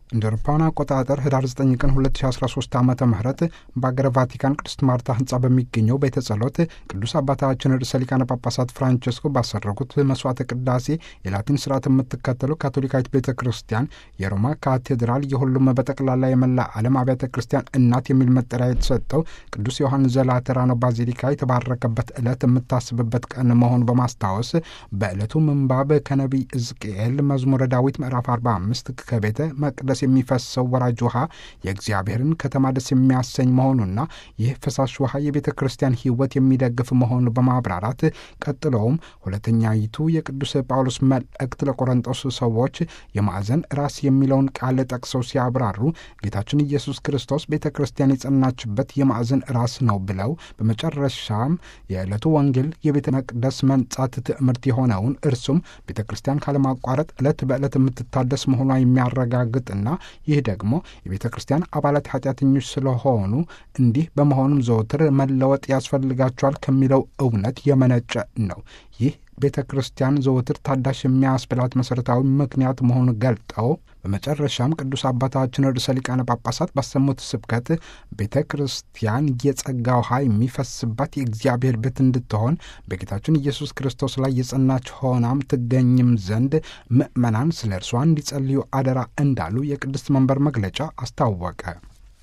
እንደ አውሮፓውያን አቆጣጠር ህዳር 9 ቀን 2013 ዓ ም በአገረ ቫቲካን ቅድስት ማርታ ህንፃ በሚገኘው ቤተ ጸሎት ቅዱስ አባታችን ርዕሰ ሊቃነ ጳጳሳት ፍራንቸስኮ ባሰረጉት መስዋዕተ ቅዳሴ የላቲን ስርዓት የምትከተሉ ካቶሊካዊት ቤተ ክርስቲያን የሮማ ካቴድራል የሁሉም በጠቅላላ የመላ ዓለም አብያተ ክርስቲያን እናት የሚል መጠሪያ የተሰጠው ቅዱስ ዮሐንስ ዘላተራኖ ባዚሊካ የተባረከበት ዕለት የምታስብበት ቀን መሆኑ በማስታወስ በዕለቱ ምንባብ ከነቢይ ሕዝቅኤል መዝሙረ ዳዊት ምዕራፍ 45 ከቤተ መቅደስ የሚፈሰው ወራጅ ውሃ የእግዚአብሔርን ከተማ ደስ የሚያሰኝ መሆኑና ይህ ፈሳሽ ውሃ የቤተ ክርስቲያን ሕይወት የሚደግፍ መሆኑ በማብራራት ቀጥለውም ሁለተኛይቱ የቅዱስ ጳውሎስ መልእክት ለቆሮንጦስ ሰዎች የማዕዘን ራስ የሚለውን ቃል ጠቅሰው ሲያብራሩ ጌታችን ኢየሱስ ክርስቶስ ቤተ ክርስቲያን የጸናችበት የማዕዘን ራስ ነው ብለው በመጨረሻም የዕለቱ ወንጌል የቤተ መቅደስ መንጻት ትምህርት የሆነውን እርሱም ቤተ ክርስቲያን ካለማቋረጥ ዕለት በዕለት የምትታደስ መሆኗ የሚያረጋግጥና ይህ ደግሞ የቤተ ክርስቲያን አባላት ኃጢአተኞች ስለሆኑ እንዲህ በመሆኑም ዘወትር መለወጥ ያስፈልጋቸዋል ከሚለው እውነት የመነጨ ነው። ይህ ቤተ ክርስቲያን ዘወትር ታዳሽ የሚያስብላት መሠረታዊ ምክንያት መሆኑን ገልጠው በመጨረሻም ቅዱስ አባታችን ርዕሰ ሊቃነ ጳጳሳት ባሰሙት ስብከት ቤተ ክርስቲያን የጸጋ ውሃ የሚፈስባት የእግዚአብሔር ቤት እንድትሆን በጌታችን ኢየሱስ ክርስቶስ ላይ የጸናች ሆናም ትገኝም ዘንድ ምዕመናን ስለ እርሷ እንዲጸልዩ አደራ እንዳሉ የቅድስት መንበር መግለጫ አስታወቀ።